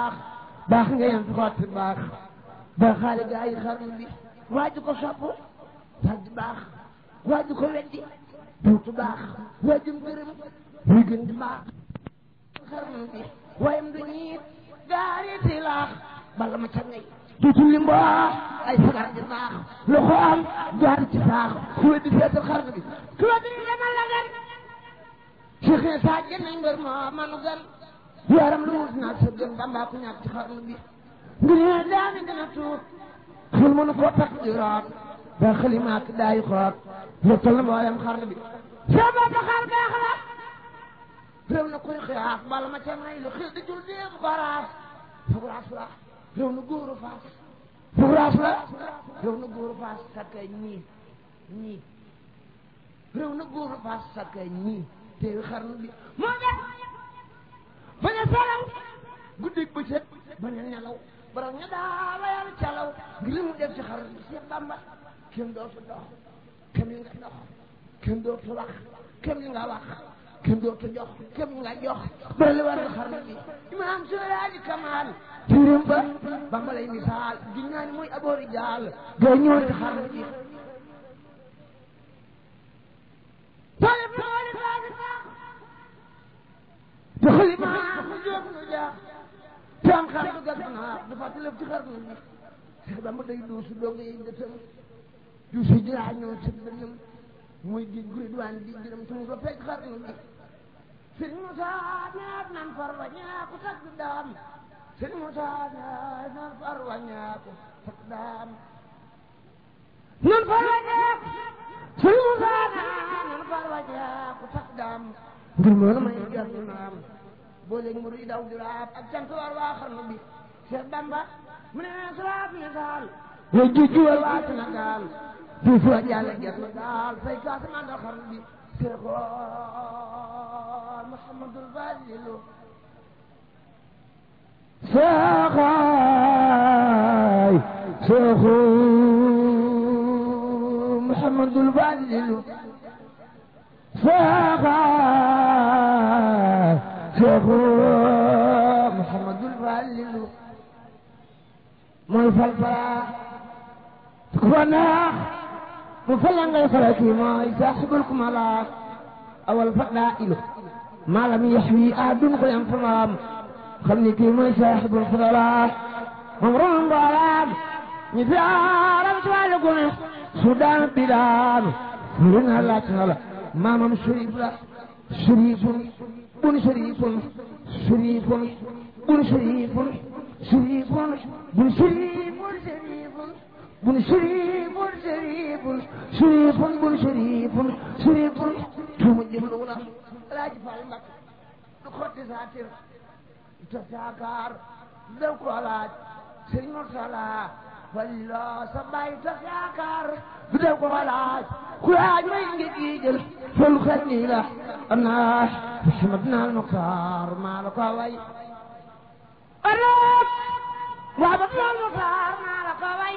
baax nga yem fi xotti baax ba xaale gaa yi xarnu bi waaju ko sopp dal di baax waaju ko weddi duutu baax waajum gërëm muy gën di baax xarnu bi wayam du ñiit gaariti laax bala ma ca ngay duutu limbo ay sagar di baax loxo am jaar ci saax ku weddi seetal xarnu bi ku weddi demal la gan Cheikh Issa jënd mbër moo manu gan yaram lu wut naag sa gën bambaa ku ñàkk ci xarnu bi ngir ne daani gën a tuut xel mënu koo takk di root ba xalimaak daayi xoot lottal na mboolem xarnu bi sa bopp xar baax la réew na kuy xiyaaf bala ma ca may lu xil di jul déem baraaf fuguraas la réew na góoru faas fuguraas la réew na góoru faas sakkay ñii ñii réew na góoru faas sakkay ñii teewi xarnu bi moo def bañ a salaw guddi bëccëg bañ a nelaw borom ña daa layal calaw ngir li mu def ci xarnu bi Seex Bamba kenn dootu dox kenn li nga dox kenn dootu wax kenn li nga wax kenn dootu jox kenn li nga jox bari li war na xarnu bi imaam Seydi Kamal tirim ba Bamba lay misaal giñ naa ni muy aboori jaal gay ñëwoon ci xarnu bi talib talib talib te xalima mu jóg nu jaax te am xar du gas naa du fàtte lépp ci xarnu bi Seex Bamba day duusu dong yi dëtëm duusu jiraa ñoo ci dënëm muy géej gu ridwaan di jërëm te mu fa fekk xarnu bi sëñ Moussa ñaat nan far wa ñaaku takk daam sëñ Moussa ñaat nan far wa ñaaku takk daam nan far wa ñaaku sëñ Moussa ñaat nan far wa ñaaku takk daam ngir moo na may gàtt naam boo léegi mu ruy daw di raab ak cant war waa xarnu bi Cheikh Bamba mu ne salaat misaal way juju war waa Sénégal du fa jàlle gert na daal fay kaasa mandal xarnu bi Seexoon Muhammadul Fadilu Seexaay Seexu Muhammadul Fadilu Seexaay Seexu Muhammadul Fadilu mooy fal fala ku fa neex mu fala ngay fala kii mooy saaxibul kumala awal fadla ilu maalam yaxwi aadun ko yam famaam xam ni kii mooy saaxibul fadla moom ron mboolaan ñi fi aaram ci wàllu gune su daan bi daanu lu na laaj na la maamam sharif la sharifun bun sharifun sharifun bun sharifun sharifun bun sharifun sharifun bun sharifun sharifun sharifun bun sharifun sharifun tuuma jëmlu na alaaji Fall Mbàkke du xotti saatir te saakaar daw ko laaj sëriñ Murtala falilo sa baay te saakaar du daw ko laaj ku laaj may ngi jiijël fol xel nii la ana Muhammad naal Muxtaar maa la ko way ëllëg waa ba naal Muxtaar maa la ko way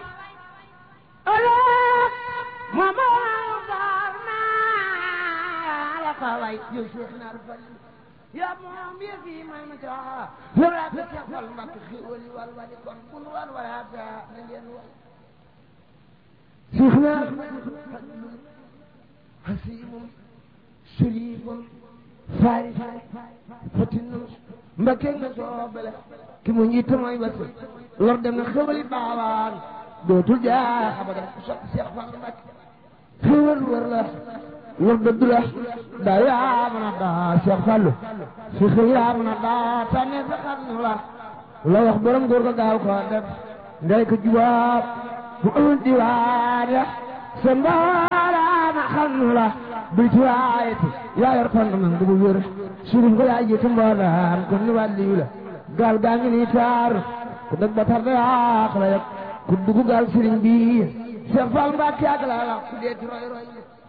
ëllëg moom naal Muxtaar maa la ko way yow Cheikh naar fali yaa moom yëf yi may ma caa yow laa ko Cheikh Fall Mbàkke xéwali wal wali kon bul wal walaata na ngeen wal Cheikh naar fadlun hasimun sharifun faris fatinun Mbàkke nga soobale ki mu njiit mooy basi lor dem na xéwali baawaan dootul jaa abadan ku sopp Cheikh Fall Mbàkke xéwal wër la lor dëgg la daa yaa mën a daa Cheikh Fallou si xëy yaa mën a daa tànne sa xarnu la la wax borom góor ga gaaw ko def ndey ko jubaab bu ëwul diwaan ya sa mbaaraana xarnu la bil ci waayeti yaa yor kon man du bu wér surum ko yaa jiitu mboolaan kon ni wàlliyu la gaal gaa ngi nii taar ku dëgg ba tar da yaax la yëpp ku dugg gaal sëriñ bi Cheikh Fall Mbacke ak la wax ku dee ci roy roy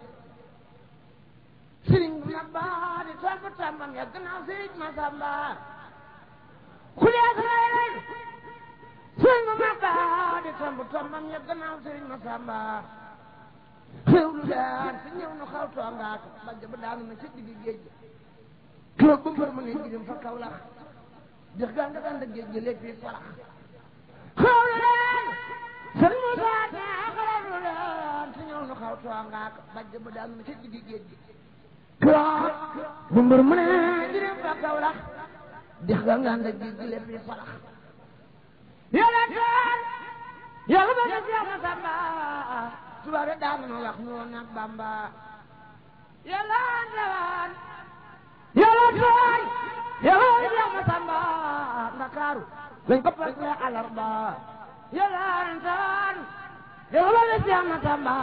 sëriñ bu mag baa di tool ba tàmbam ya gannaaw sëriñ Masamba ku dee ci roy roy sëriñ bu mag baa di tool ba tàmbam ya gannaaw sëriñ Masamba xew lu daan te ñëw nu xaw toongaat bajj ba daanu na ca digg géej gi keroog ba mbër ma ne gidim fa kaw lax dex gaa nga daan da géej gi lépp fi farax xawlu leen sëriñ Moussa ne xawlu leen su ñëw nu xaw toongaak bajj ba daanu na ca diggi géej gi koo bu mbër mu ne jërëm ba kaw lax dex gaa nga daan da géej gi lépp fi farax yàlla teen yàlla ba def yàlla samba tubaab yi daan na wax ñoo nag bamba yàlla ndewaan yàlla teen yàlla ba def yàlla samba ndakaaru lañ ko perte alarba yàlla ndewaan yàlla ba def yàlla samba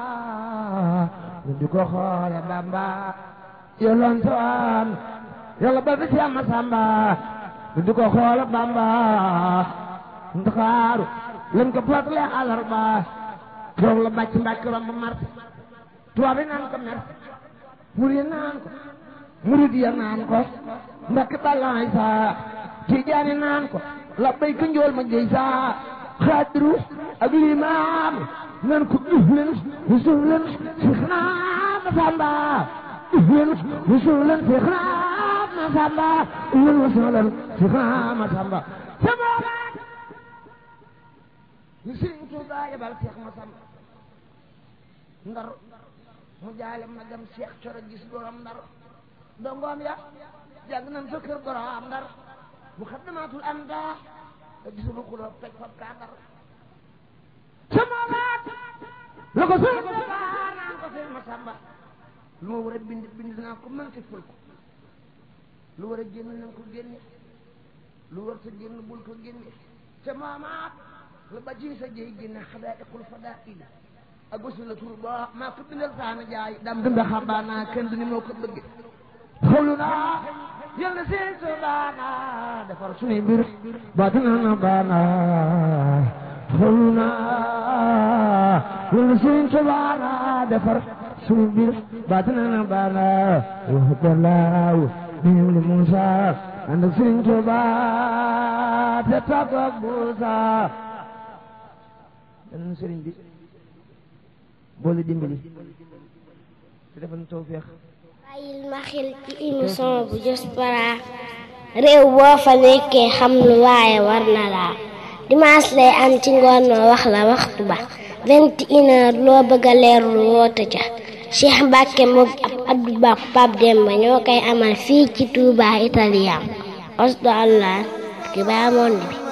ñu di ko xoole bamba yàlla ndewaan yàlla ba def yàlla samba ñu di ko xoole bamba ndakaaru lañ ko perte alarba keroog la bàcc mbàcc romb mar tubaab yi naan ko mer murid yi naan ko murid ya naan ko mbàkk balaay saa tijaani naan ko la bay ko njool ma jëy saa xaadiru ak limaam naan ko uf leen suuf leen si xanaa ma samba uf leen suuf leen si xanaa ma samba uf leen suuf leen si xanaa ma samba sama ñu sëriñ Tuubaa yebal Seex Masamba ndar mu jaale ma dem Seex Coro gis borom ndar dongoom ya jàng nañ fa kër borom ndar mu xaddamaatul am daa te gisulu xuloo toj fab kaa ndar sama waat la ko sëriñ Tuubaa naan ko Seex Masamba lu ma war a bind bind naa ko manqué ful ko lu war a génn nañ ko génne lu war sa génn bul ko génne te maamaat la ba ci sa jëy génne xadaa iqul fadaa ila ak wasu la tur ba maa ko bindal saana jaay dam dunda xabaana kenn du ni moo ko bëgg xawlu naa yàlla seen so baana defar suñuy mbir baatina na baana xawlu naa yàlla seen so baana defar suñuy mbir baatina na baana waxtalaaw niñu li Muusa ànd ak Sëriñ Tuubaa te tàggu ak Muusa dan sëriñ bi boole dimbali te defal tawfeex bàyyil ma xel ci émission bu Diaspora réew boo fa nekkee xam lu waaye war na laa dimanche lay am ci ngoon ma wax la waxtu ba vingt et une heure loo bëgg a leerlu woote ca Cheikh Mbacke moom ab Abdou Ba Pape Demba ñoo koy amal fii ci Touba Italien osdo allah ki baa monde bi